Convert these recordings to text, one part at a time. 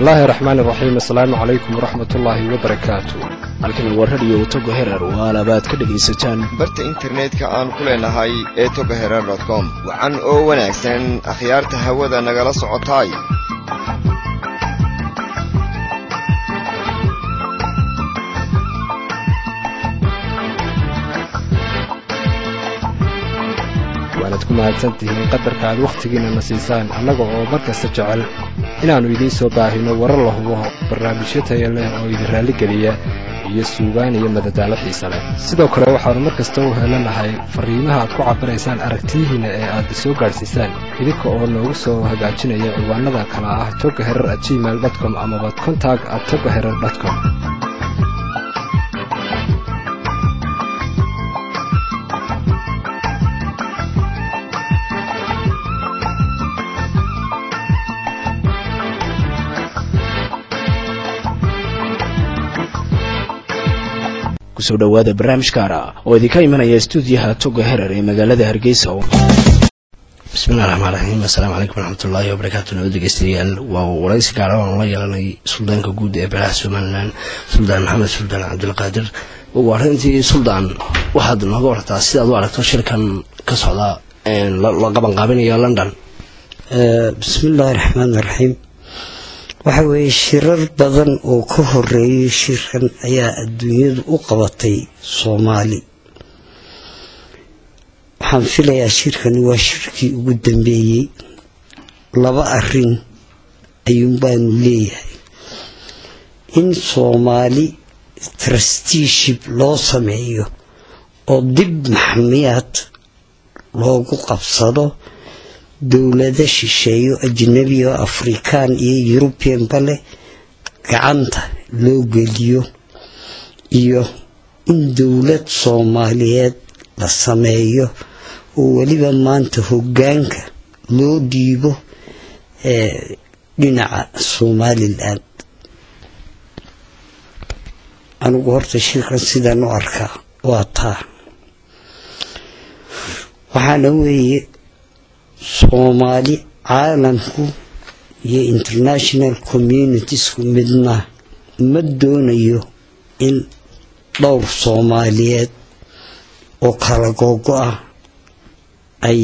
bismillaahi raxmaan iraxiim assalaamu calaykum waraxmatullaahi wabarakaatu halkan waa radiyo togo herer oo alabaad ka dhegaysataan barta internetka aan ku leenahay ee togo herer com wacan oo wanaagsan akhyaarta hawada nagala socotaay waanaad ku mahadsantihiin qadarka aad wakhtigiinna na siisaan annaga oo mar kasta jecel inaannu idiin soo baahino warar la hubo barnaamijyo taya leh oo idin raalligeliya iyo suugaan iyo madadaalo xiisa leh sidoo kale waxaannu mar kasta u helanahay farriimaha aad ku cabiraysaan aragtiyihiinna ee aad soo gaadhsiisaan idinka oo noogu soo hagaajinaya ciwaanada kala ah toga herer at gmail com amaba contag at toga herer com kusoo dhowaada barnaamij gaara oo idinka imanaya stuudiyaha toga herer ee magaalada hargeysa bismillahi raxmaan raxiim assalaamu calaykum waraxmatullaahi wabarakaatu nabad dhegeystayaal waa waraysi gaara oan la yeelanay suldaanka guud ee beelaha somalilan suldaan maxamed suldaan cabdulqaadir ugu arrintii suldaan waxaad nooga wartaa sidaad u aragto shirkan ka socda la qabanqaabinayo london bismillaahi raxmaan raxiim waxa weeye shirar badan oo ka horeeyay shirkan ayaa adduunyadu u qabatay soomaali waxaan filayaa shirkani waa shirkii ugu dambeeyey laba arin ayuunbaanu leeyahay in soomaali trusteeship loo sameeyo oo dib maxmiyaad loogu qabsado dowlado shisheeyo ajnabi oo afrikaan iyo yurubianba leh gacanta loo geliyo iyo in dowlad soomaaliyeed la sameeyo oo weliba maanta hoggaanka loo dhiibo ee dhinaca somalilan anigu horta shirkan sidaan u arkaa waa taa waxaana weeye soomaali caalamku iyo international communitiesku midna ma doonayo in dhowr soomaaliyeed oo kala googo ah ay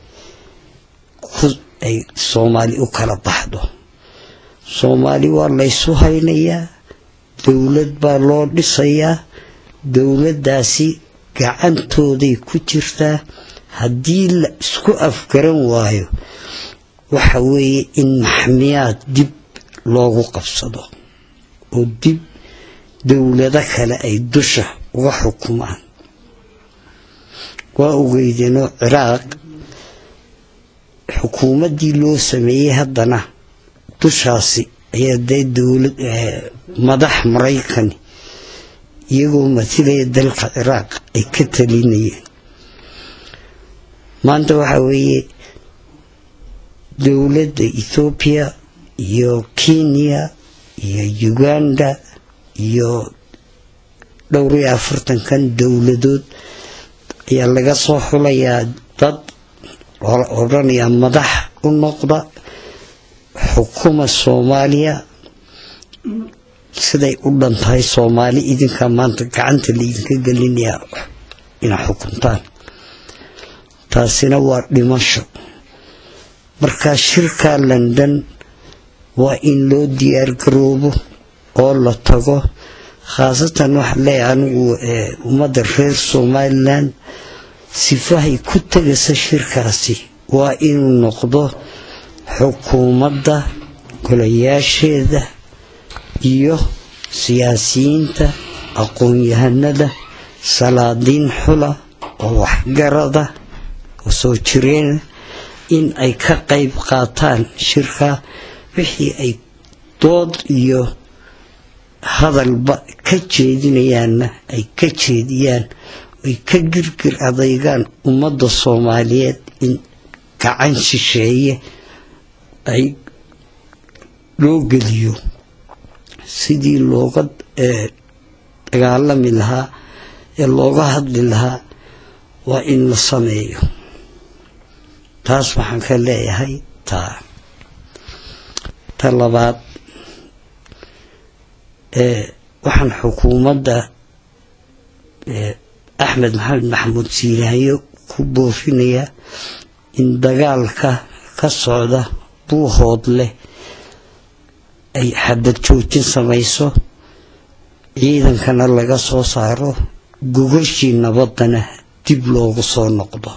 ay soomaali u kala baxdo soomaali waa laysu haynayaa dowlad baa loo dhisayaa dowladdaasi gacantooday ku jirtaa haddii la isku afgaran waayo waxa weeye in maxmiyaad dib loogu qabsado oo dib dowlado kale ay dusha uga xukumaan waa ogeydeenoo ciraaq xukuumaddii loo sameeyey haddana dushaasi ayaa dee dowlad madax maraykani iyagoo matilaya dalka ciraaq ay ka talinayeen maanta waxaa weeye dowladda ethoobiya iyo kenya iyo uganda iyo dhowr iyo afartankan dowladood ayaa laga soo xulayaa dad loola odhanayaa madax u noqda xukuma soomaaliya siday u dhan tahay soomaali idinka maanta gacanta laydinka gelinayaa inaa xukuntaan taasina waa dhimasho marka shirka london waa in loo diyaar garoobo oo la tago khaasatan waxaa leeyahay anigu ummadda reer somalilan sifahay ku tegaysa shirkaasi waa inuu noqdo xukuumadda golayaasheeda iyo siyaasiyiinta aqoon-yahanada salaadiin xula oo waxgarada oo soo jireena in ay ka qayb qaataan shirka wixii ay dood iyo hadalba ka jeedinayaanna ay ka jeediyaan ay ka girgir adaygaan ummadda soomaaliyeed in gacan shisheeye ay loo geliyo sidii looga dagaalami lahaa ee looga hadli lahaa waa in la sameeyo taas waxaan ka leeyahay taa ta labaad waxaan xukuumadda axmed maxamed maxamuud siilaayo ku boofinayaa in dagaalka ka socda buuhood leh ay xabad joojin samayso ciidankana laga soo saaro gogashii nabaddana dib loogu soo noqdo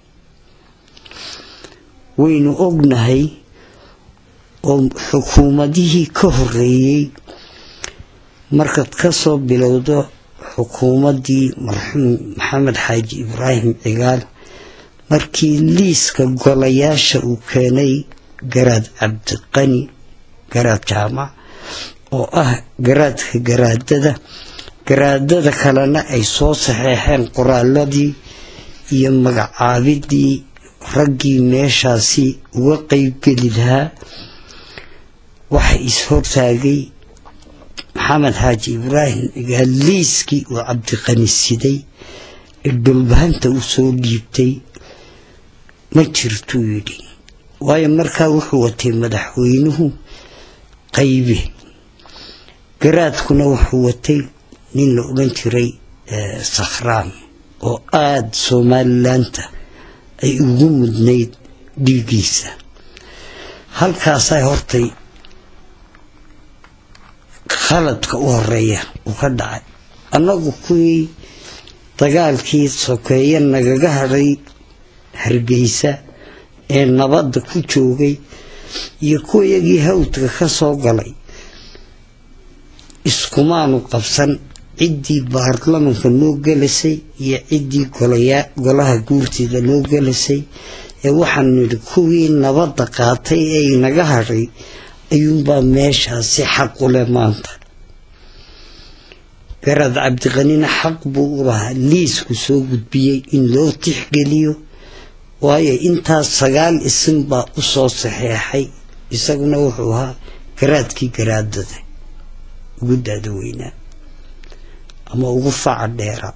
waynu ognahay oo xukuumadihii ka horeeyey markaad ka soo bilowdo xukuumaddii marxuum maxamed xaaji ibraahim cigaal markii liiska golayaasha uu keenay garaad cabdiqani garaad jaamac oo ah garaadka garaadada garaadada kalena ay soo saxeexeen qoraaladii iyo magacaabidii raggii meeshaasi uga qeybgeli lahaa waxa is-hortaagay maxamed xaaji ibraahim cigaal liiskii uu cabdiqani siday ee dhulbahanta u soo dhiibtay ma jirtuu yidhi waayo markaa wuxuu watay madaxweynuhu qaybe garaadkuna wuxuu watay nin la odhan jiray sakhraan oo aada somalilaanta ay ugu mudnayd dhiiggiisa halkaasaa hortay khaladka u horeeya uu ka dhacay annagu kuwii dagaalkii sokeeye nagaga hadhay hargeysa ee nabadda ku joogay iyo kuwayagii hawdka ka soo galay iskumaanu qabsan ciddii baarlamanka noo gelasay iyo ciddii golaha guurtida noo gelasay ee waxaan nidhi kuwii nabadda qaatay ee inaga hadhay ayuunbaa meeshaasi xaq u leh maanta garaad cabdiqanina xaq buu u lahaa liisku soo gudbiyey in loo tixgeliyo waayo intaas sagaal isin baa u soo saxeexay isaguna wuxuu ahaa garaadkii garaadada ugu daada weynaa ama ugu faca dheera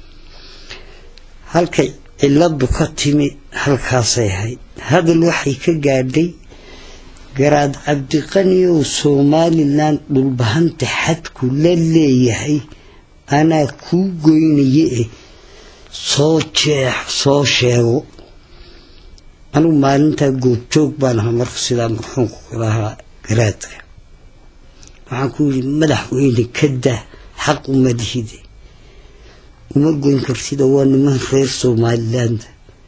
halkay ciladu ka timi halkaasay ahayd hadal waxay ka gaadhay garaad cabdiqaniyow somalilan dhulbahanta xadku la leeyahay anaa kuu goynaye eh soo jeex soo sheego anugu maalintaa goobjoog baan ahaa marka sidaa marxuumku kulahaa garaadka waxaan ku yidhi madaxweyne ka dah xaq uma lihide uma goyn kartida waa niman reer somaliland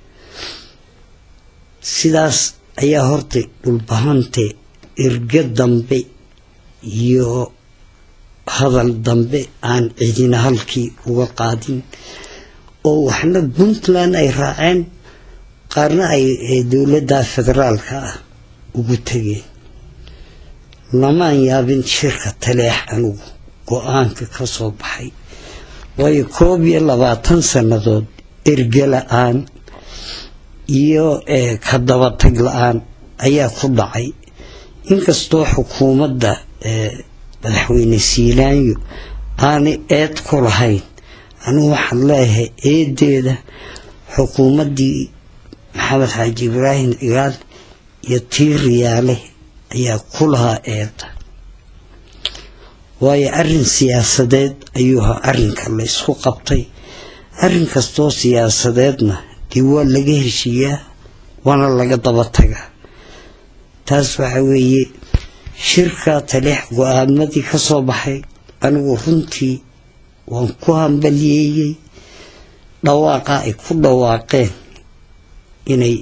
sidaas ayaa horta dhulbahante erge dambe iyo hadal dambe aan cidina halkii uga qaadin oo waxna puntland ay raaceen qaarna ay dowladda federaalka ah ugu tegeen lamaan yaabin shirka taleex anugu go-aanka ka soo baxay waayo koob iyo labaatan sannadood erge la-aan iyo ka dabatag la-aan ayaa ku dhacay inkastoo xukuumadda madaxweyne siilaanyo aanay eed ku lahayn anugu waxaan leeyahay eedeeda xukuumaddii maxamed xaaji ibraahim cigaal iyo tii riyaale ayaa ku lahaa eeda waayo arrin siyaasadeed ayuu ahaa arrinka la ysku qabtay arrin kastoo siyaasadeedna dee waa laga heshiiyaa waana laga daba tagaa taas waxa weeye shirka taleex go-aamadii ka soo baxay anigu runtii waan ku hambaliyeeyey dhawaaqa ay ku dhawaaqeen inay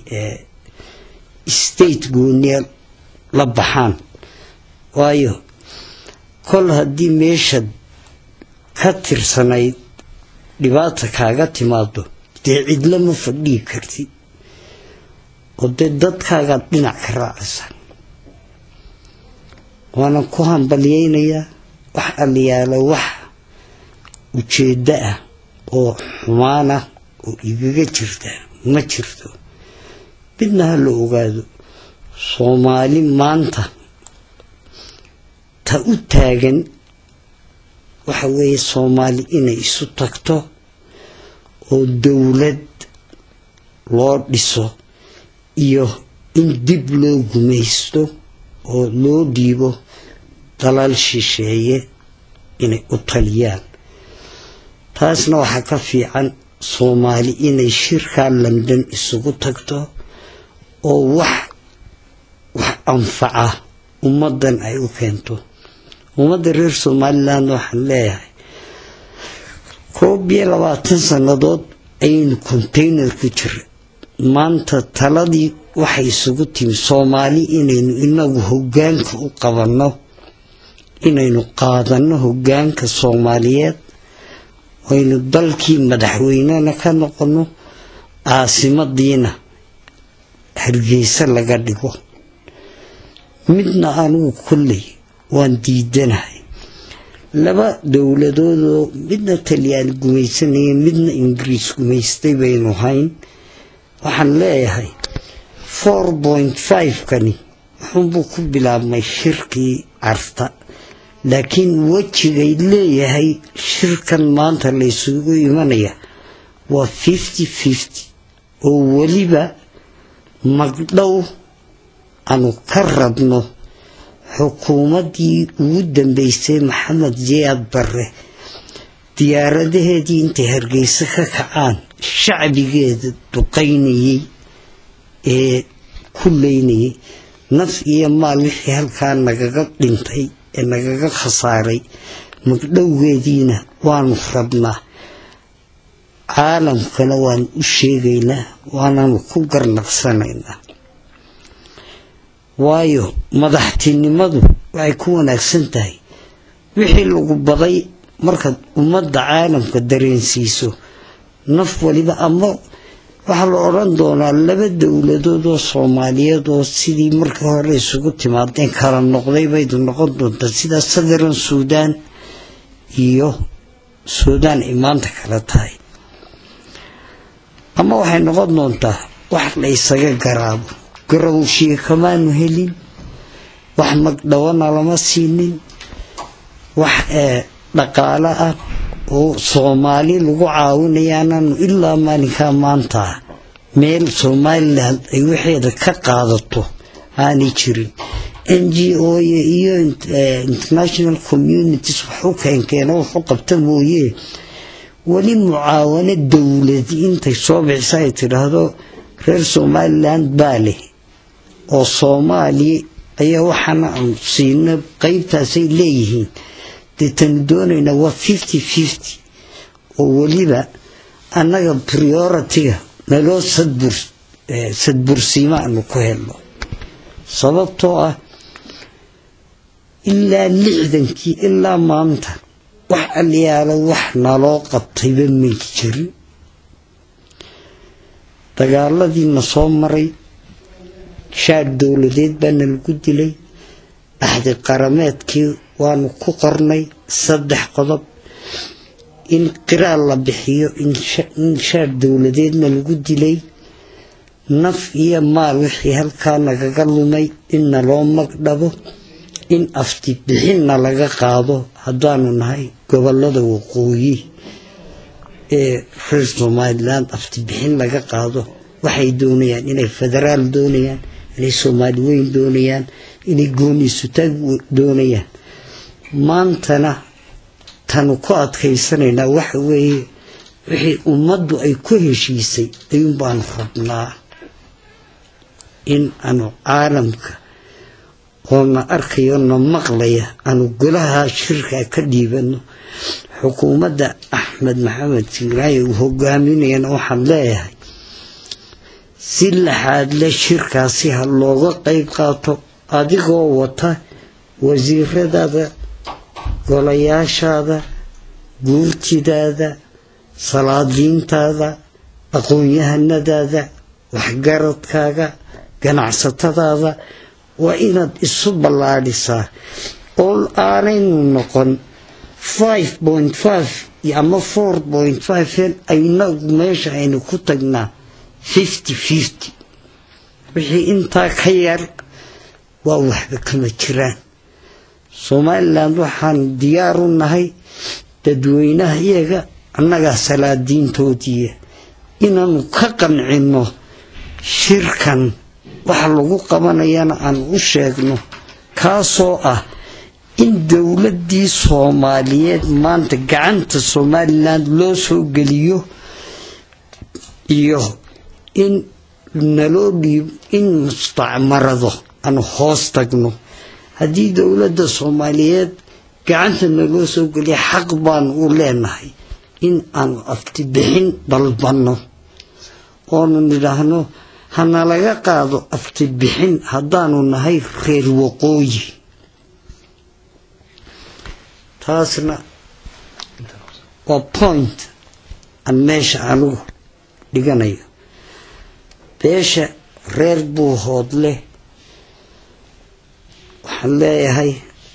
state gooniya la baxaan waayo kol haddii meeshaad ka tirsanayd dhibaata kaaga timaado dee cidla ma fadhii kartid oo dee dadkaagaad dhinac ka raacaysaa waanan ku hambalyeynayaa wax aliyaalo wax ujeeddo ah oo xumaan ah oo igaga jirta ma jirto midna ha la ogaado soomaali maanta ta u taagan waxa weeye soomaali inay isu tagto oo dowlad loo dhiso iyo in dib loo gumaysto oo loo dhiibo dalal shisheeye inay u taliyaan taasna waxaa ka fiican soomaali inay shirkaa london isugu tagto oo wax wax anfaca ummaddan ay u keento ummadda reer somaliland waxaan leeyahay koob iyo labaatan sannadood ayaynu contayner ku jira maanta taladii waxay isugu timi soomaali inaynu inagu hoggaanka u qabanno inaynu qaadanno hoggaanka soomaaliyeed aynu dalkii madaxweynena ka noqonno caasimadiina hargeysa laga dhigo midna anugu kolley waan diidanahay laba dowladoodoo midna talyaani gumaysanaya midna ingiriis gumaystay baynu hayn waxaan leeyahay four point five kani wuxuunbuu ku bilaabmay shirkii carta laakiin wejigay leeyahay shirkan maanta laysugu imanaya waa fifty fifty oo weliba magdhow aanu ka rabno xukuumaddii ugu dambeysay maxamed jiyaad barre diyaaradaheedii intay hargeysa ka kacaan shacbigeeda duqaynayey ee ku leynayay naf iyo maal wixii halkaa nagaga dhintay ee nagaga khasaaray magdhowgeediina waanu rabnaa caalamkana waanu u sheegaynaa waananu ku garnaqsanaynaa waayo madaxtinimadu waxay ku wanaagsan tahay wixii lagu baday markaad ummadda caalamka dareensiiso naf waliba ama waxaa la odhan doonaa laba dowladood oo soomaaliyeed oo sidii markii hore isugu timaadeen kala noqday baydu noqon doontaa sida southern suudan iyo suudaan ay maanta kala tahay ama waxay noqon doontaa wax la ysaga garaabo garawshiye kamaanu helin wax magdhawana lama siinin wax dhaqaalo ah oo soomaali lagu caawinayaananu ilaa maalinkaa maanta meel somalilan ay waxeeda ka qaadato aanay jirin n g o iyo international communities waxu keenkeena waxu qabta mooye weli mucaawano dowladi intay soo bixisa ay tidhaahdo reer somalilan baa leh oo soomaaliya ayaa waxaana aanu siino qeybtaasay leeyihiin deetanu doonaynaa waa fifty fifty oo weliba annaga prioritiga naloo sadbur sadbursiimo aanu ku helno sababtoo ah ilaa lixdankii ilaa maanta wax aliyaala wax naloo qabtayba may jirin dagaaladiina soo maray shaar dowladeed baana lagu dilay axdi qarameedkii waanu ku qornay saddex qodob in qiraal la bixiyo in shaar dowladeedna lagu dilay naf iyo maal wixii halkaa nagaga lumay inna loo magdhabo in afti bixinna laga qaado haddaanu nahay gobolada waqooyi ee reer somalilan afti bixin laga qaado waxay doonayaan inay federaal doonayaan inay soomaali weyn doonayaan inay gooni sutaag doonayaan maantana tanu ku adkaysanaynaa waxa weeye wixii ummaddu ay ku heshiisay ayuun baanu rabnaa in aanu caalamka oo na arkayo na maqlaya aanu golaha shirka ka dhiibano xukuumadda axmed maxamed siiraaye uu hogaaminayana waxaan leeyahay si laxaad le shirkaasi ha looga qeyb qaato adigoo wata wasiiradaada golayaashaada guurtidaada salaadiintaada aqoon-yahanadaada waxgaradkaaga ganacsatadaada waa inaad isu ballaadhisaa oo aanaynu noqon five point five ama four point five aynagu meesha aynu ku tagnaa fifty fifty wixii intaa ka yar waa waxba kama jiraan somalilan waxaan diyaar u nahay dadweynaha iyaga annagaa salaadiintoodiiya inaanu ka qancinno shirkan waxa lagu qabanayana aan u sheegno kaasoo ah in dowladdii soomaaliyeed maanta gacanta somalilan loo soo geliyo iyo in naloo dhiib in mustacmarado aan hoos tagno haddii dowladda soomaaliyeed gacanta naloo soo geliya xaq baanu u leenahay in aanu aftibixin dalbanno oonu nidhaahno hanalaga qaado aftibixin haddaanu nahay reer waqooyi taasna waa point aan meesha anugu dhiganayo beesha reer buuhood leh waxaan leeyahay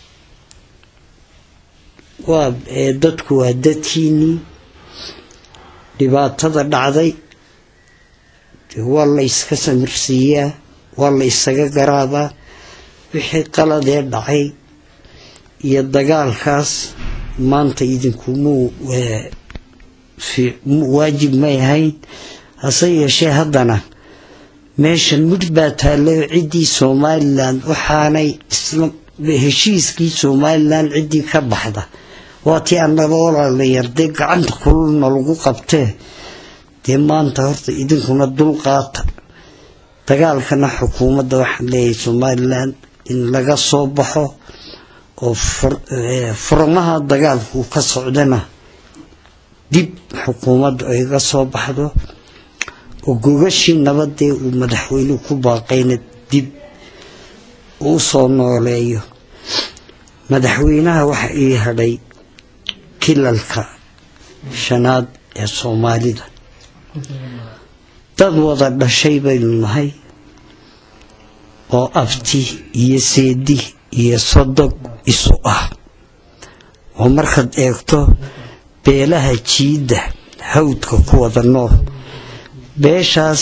waa dadku waa dadkiinnii dhibaatada dhacday waa la yska samirsiiyaa waa la ysaga garaabaa wixii qaladee dhacay iyo dagaalkaas maanta idinkumuu waajib may ahayn hase yeeshee haddana meesha midh baa taallay ciddii somalilan waxaanay heshiiskii somalilan ciddii ka baxda waa tii annaga olaalayar dee gacanta kululna lagu qabtee dee maanta horta idinkuna dulqaata dagaalkana xukuumadda waxaan leeyahay somalilan in laga soo baxo oo furmaha dagaalku ka socdana dib xukuumadda ay ga soo baxdo oo gogashii nabadee uu madaxweynuhu ku baaqayna dib uu soo nooleeyo madaxweynaha waxa ii hadhay kilalka shanaad ee soomaalida dad wada dhashay baynu nahay oo abti iyo seedi iyo sodog isu ah oo markaad eegto beelaha jiidda hawdka ku wada nool beeshaas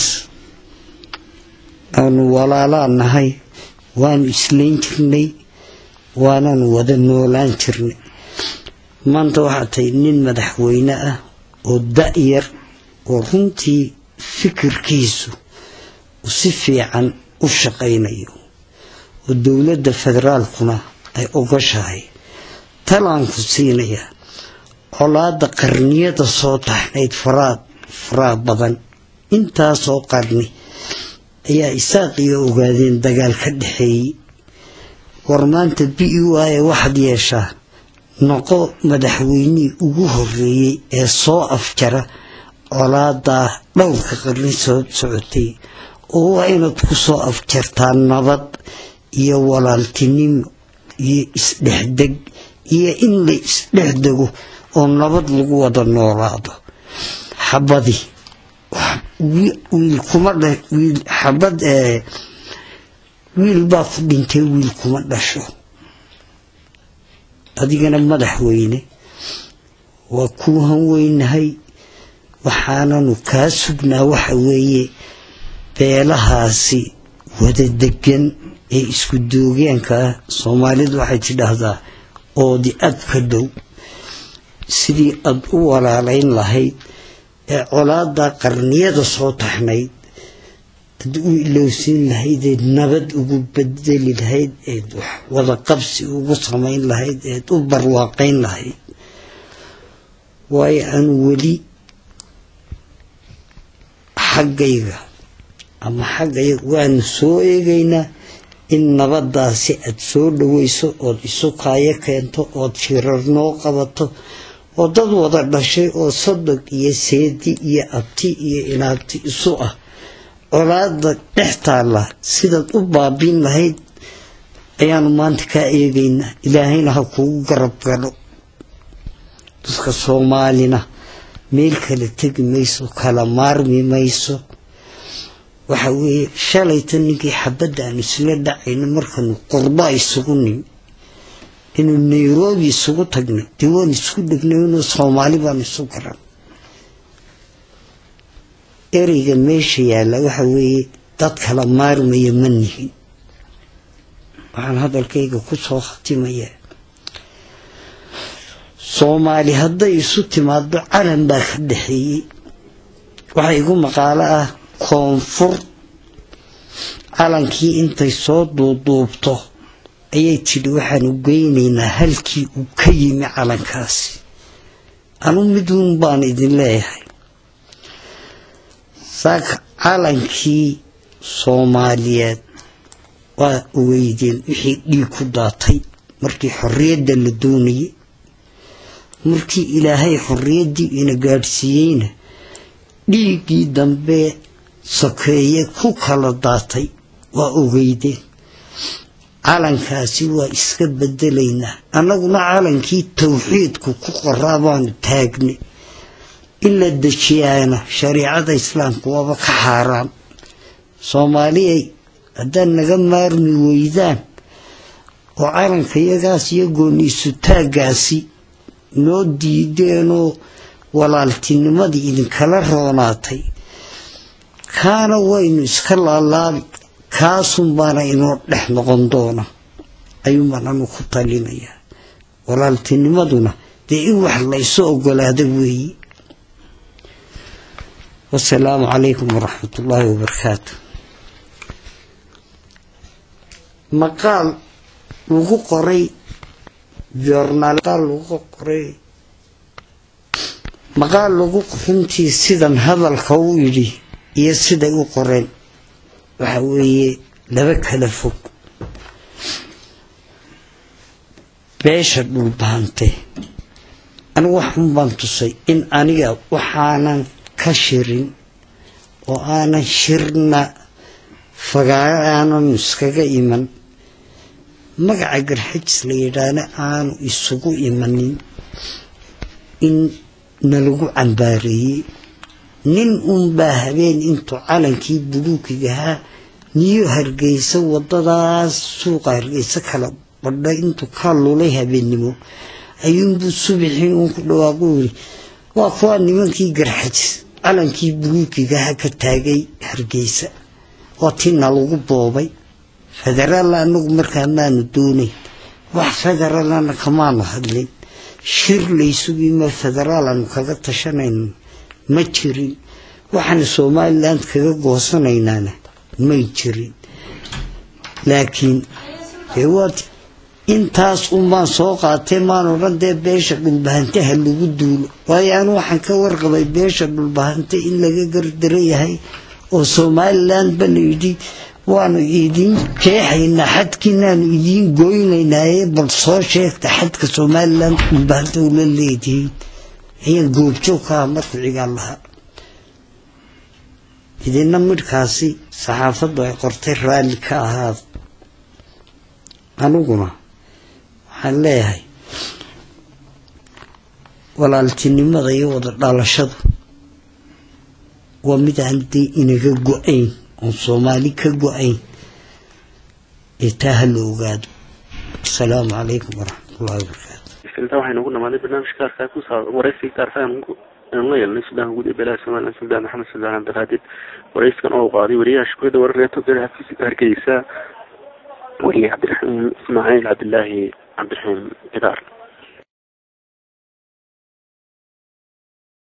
aanu walaalaa nahay waanu islayn jirnay waananu wada noolaan jirnay maanta waxaa tahay nin madaxweyne ah oo da-yar oo runtii fikirkiisu uu si fiican u shaqaynayo oo dowladda federaalkuna ay ogashahay talaanku siinaya colaada qarniyada soo taxnayd faraad faraa badan intaasoo qarni ayaa isaaqiyo ogaadeen dagaal ka dhexeeyey war maanta bi waaye waxaad yeeshaa noqo madaxweynihii ugu horeeyey ee soo afjara colaadaa dhowrka qarni soo socotay oo waa inaad ku soo afjartaa nabad iyo walaaltinimo iyo isdhexdeg iyo in la isdhexdego oo nabad lagu wada noolaado xabadi wiil kuma wiil xabad wiil baa ku dhintay wiil kuma dhasho adigana madaxweyne waa kuu hanweynahay waxaananu kaa sugnaa waxa weeye beelahaasi wada degan ee isku doogeenka ah soomaalidu waxay tidhaahdaa oodi ad ka dhow sidii aad u walaalayn lahayd ee colaadaa qarniyada soo taxnayd ad u ilowsiin lahaydeed nabad ugu bedeli lahayd eed wada qabsi ugu samayn lahayd eed u barwaaqayn lahayd waayo aan weli xaggayga ama xaggayga waanu soo eegaynaa in nabadaasi aad soo dhaweyso ood isu kaayo keento ood shirar noo qabato oo dad wada dhashay oo sodog iyo seedi iyo abti iyo inaabti isu ah colaada dhex taalla sidaad u baabiin lahayd ayaanu maanta kaa eegaynaa ilaahayna ha kugu garab galo dadka soomaalina meel kala tegi mayso kala maarmi mayso waxa weeye shalayta ninkii xabadda aanu isla dhacayno markaanu qurba isugu nimi inuu nairobi isugu tagnay dee waan isku dhegnay inuu soomaali baanu isu garan ereyga meesha yaalla waxa weeye dad kala maarmaya ma nihin waxaan hadalkayga ku soo khatimayaa soomaali hadday isu timaado calan baa ka dhexeeyey waxaa igu maqaalo ah koonfur calankii intay soo duuduubto ayay tidhi waxaanu geynaynaa halkii uu ka yimi calankaasi anu miduun baan idin leeyahay saaka calankii soomaaliyeed waa ogeydeen wixii dhiig ku daatay markii xorriyadda la doonayay markii ilaahay xorriyaddii ina gaadhsiiyeyna dhiiggii dambe sokeeye ku kala daatay waa ogeydeen calankaasi waa iska bedelaynaa annaguna calankii tawxiidku ku qoraa baanu taagnay in la dejiyaana shariicada islaamka waaba ka xaaraan soomaaliyay haddaad naga maarmi weydaan oo calanka iyagaas iyo gooniisu taaggaasi noo diideenoo walaaltinimadii idinkala roonaatay kaana waynu iska laalaabi kaasun baana inoo dhex noqon doona ayuunbaan anu ku talinayaa walaaltinimaduna dee in wax laysu ogolaada weeye wasalaamu calaykum waraxmat ullaahi wabarakaatu maqaal lagu qoray joornaal lagu qoray maqaal lagu runtii sidan hadalka u yidhi iyo siday u qoreen waxa weeye laba kala fog beesha dhulbaante anigu waxun baan tusay in aniga waxaanan ka shirin oo aanan shirna fagaaro aanan iskaga iman magaca garxajis la yidhaahna aanu isugu imanin in nalagu cambaareeyey nin unbaa habeen intuu calankii buluukigahaa niyo hargeysa wadadaas suuqa hargeysa kala badha intuu ka lulay habeennimo ayuunbuu subaxii uun ku dhawaaqu yiri waa kuwaa nimankii garxajis calankii buluukigaha ka taagay hargeysa oo tina lagu boobay federaalla anagu markaa maanu doonayn wax federaalana kamaanu hadlin shir laysugima federaal aanu kaga tashanayno ma jirin waxaana somalilan kaga goosanaynaana may jirin laakiin dee waad intaas unbaan soo qaatay maan odhan dee beesha dhulbahante ha lagu duulo waayo anu waxaan ka warqabay beesha dhulbahante in laga gardara yahay oo somalilan ba la yidhi waanu idiin jeexaynaa xadkiinaanu idiin goynaynaaye bal soo sheegta xadka somalilan dhulbahante ula leedihiin ayaan goobjoog ka ah markuu cigaal lahaa idina midhkaasi saxaafaddu ay qortay raalli ka ahaada aniguna waxaan leeyahay walaaltinimada iyo wada dhalashadu waa mid aan dee inaga go-ayn oon soomaali ka go-ayn ee taa ha la ogaado asalaamu calaykum waraxmatullahi wabarakaatu intaa waxaynu ugu dhamaaday barnaamijka gaarka ku saa waraysi gaarka aynu la yeelnay sudaanka guud ee beelaha somaliland suldaan maxamed suldaan cabdiraadid warayskan oo qaaday wariyaha shukuurada wararka togada xafiiska hargeysa wariye cabdiraxiim ismaaciil cabdilaahi cabdiraxiim cidaar